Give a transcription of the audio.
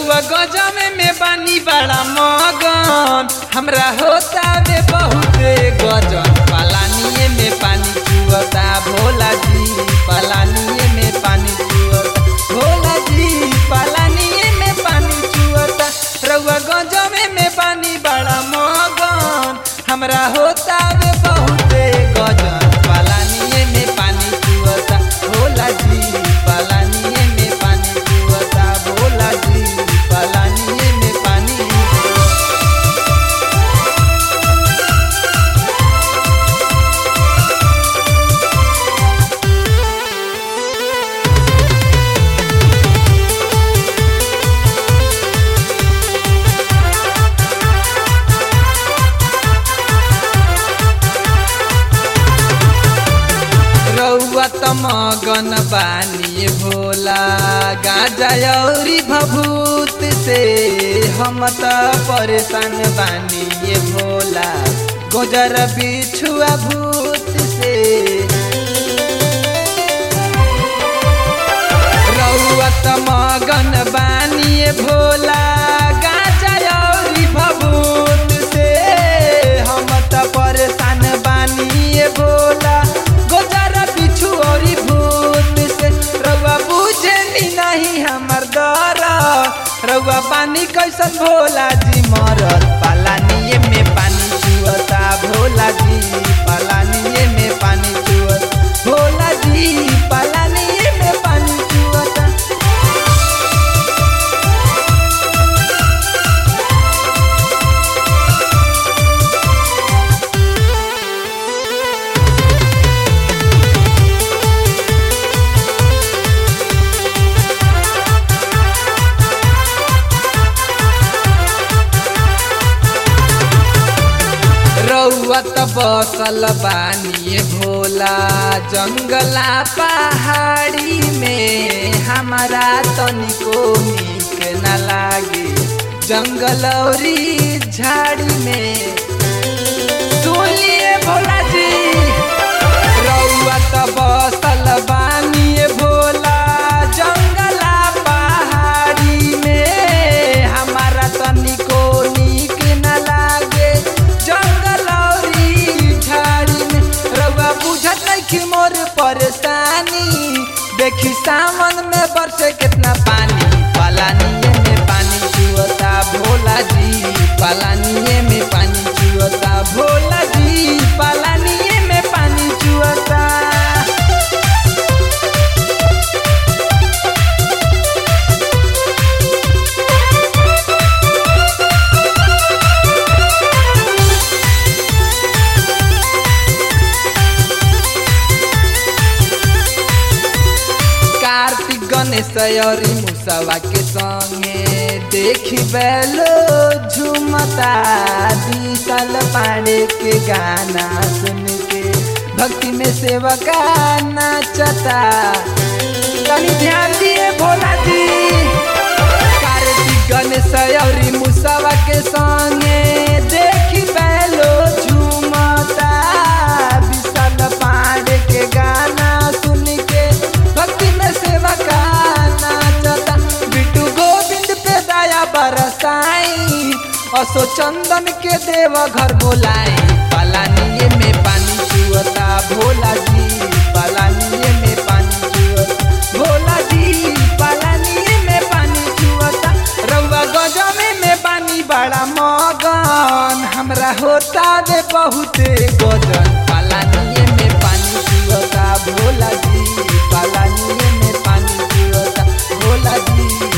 रउआ गजमे में बानी बड़ा मगन हमरा होता वे बहुते गजन पालानिए में पानी चुअता भोला जी पालानिए में पानी चुअता भोला जी पालानिए में पानी चुअता रउआ गजमे में बानी बड़ा मगन हमरा होता वे बहुते गजन पालानिए में पानी चुअता भोला जी पालानिए में पानी चुअता भोला जी पालानिए में पानी रउआ त मगन बानी भोला गाजा औरी भभूत से हम त परेशान बानी ये भोला गोजर बिछुआ भूत से रउआ त मगन बानी भोला गाजा औरी भभूत से हम त परेशान बानी भोला गोजर बिछु औरी भूत से रउआ बुझे नी नहीं हमर दर रउआ पानी कैसन भोला जी मरल पालानिए में पानी चुअता भोला जी पालानिए में पानी चुअता भोला जी पालानिए में पानी चुअता रउआ त बसल बानी भोला जंगला पहाड़ी में हमारा तनिको नीक न लागे जंगल औरी झाड़ी में सुनिए भोला जी रउआ त बसल बानी भोला जंगला पहाड़ी में हमारा तनिको नीक न लागे जंगल औरी झाड़ी में रउआ बुझत नहीं कि मोर परेशानी देखी सावन में बरसे कितना पानी पालानिए में पानी चुअता भोला जी पालानिए में पानी चुअता भोला जी पालानिए में पानी चुअता कार्तिक गणेश औरी मुसवा के संगे देखी बैलो झुमता विशाल पांडे के गाना सुन के भक्ति में सेवका नाचता तनी ध्यान दिए भोला जी कार्तिक गणेश औरी मुसवा के संगे देखी बैलो झुमता विशाल पांडे के गाना सुन के भक्ति में सेवा का नाचता बिटू गोविंद पे दया बरसाई असो चंदन के देव घर बोलाई पलानिए में पानी चुअता भोला जी पलानिए में पानी चुअता भोला जी पलानिए में पानी चुअता रउआ गजमे में पानी बड़ा मगन हमरा होता दे बहुते गजन पालानिए में पानी चुअता भोला जी पालानिए में पानी चुअता भोला जी